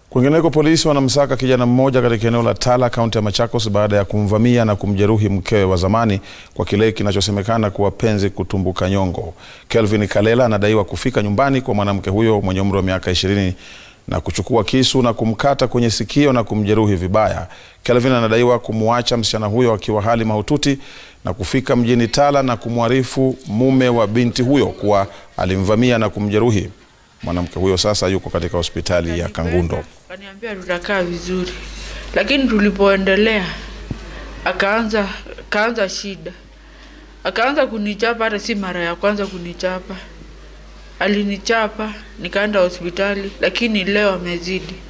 Kwingineko, polisi wanamsaka kijana mmoja katika eneo la Tala, kaunti ya Machakos baada ya kumvamia na kumjeruhi mkewe wa zamani kwa kile kinachosemekana kuwa penzi kutumbuka nyongo. Kelvin Kalela anadaiwa kufika nyumbani kwa mwanamke huyo mwenye umri wa miaka ishirini na kuchukua kisu na kumkata kwenye sikio na kumjeruhi vibaya. Kelvin anadaiwa kumwacha msichana huyo akiwa hali mahututi na kufika mjini Tala na kumwarifu mume wa binti huyo kuwa alimvamia na kumjeruhi. Mwanamke huyo sasa yuko katika hospitali ya Kangundo. Kaniambia tutakaa vizuri, lakini tulipoendelea akaanza akaanza shida, akaanza kunichapa. Hata si mara ya kwanza kunichapa, alinichapa nikaenda hospitali, lakini leo amezidi.